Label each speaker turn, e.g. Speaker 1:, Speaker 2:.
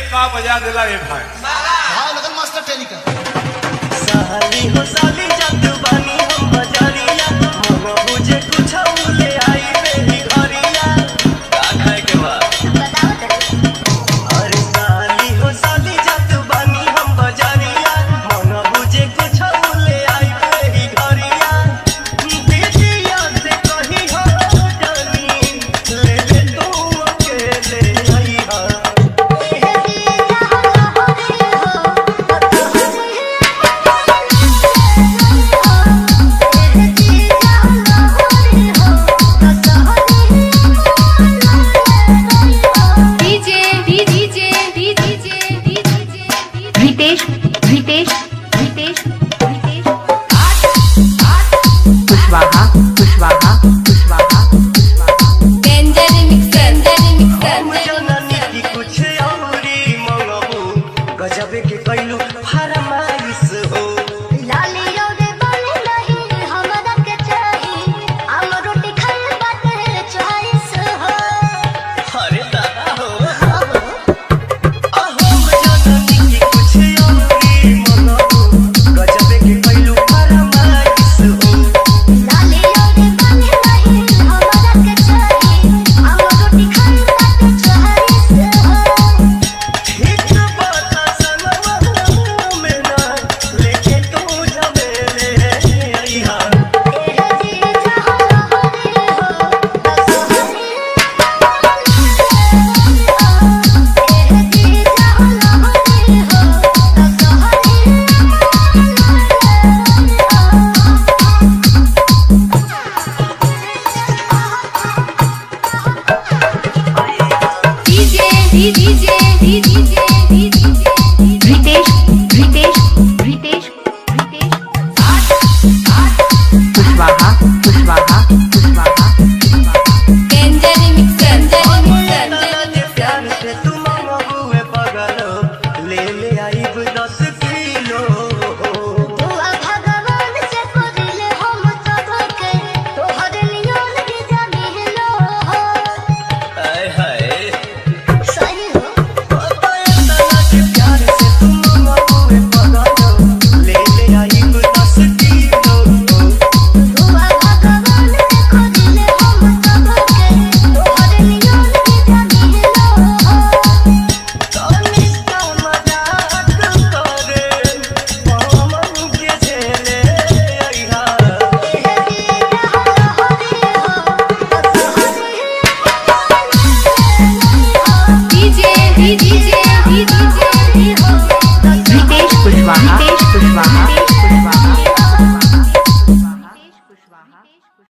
Speaker 1: का बजा दिला रे भाई
Speaker 2: भाव लगन मास्टर टेनिका
Speaker 3: साली हो साली जग बानी हम बजारिया मगो बुझे कुछ ले आई बेही घरिया का खाए के बा अरे साली हो साली जग बानी हम बजारिया मगो बुझे कुछ ले आई बेही घरिया दीदिया से कही हो जानी ले ले तू अकेले आई हा
Speaker 4: DJ DJ DJ DJ Ritesh Ritesh Ritesh Ritesh Kushwaha Kushwaha Kushwaha Kushwaha danger mixer danger
Speaker 3: हम जननी की कुछ औरी मंगबू गजब के कैलू फरमाइश हो अरे दादा हो अहो जननी की कुछ औरी मंगबू गजब के कैलू फरमाइश हो ठीक बात सनवा में ना लेके तू जमेले आई हा
Speaker 4: डीजे डीजे डीजे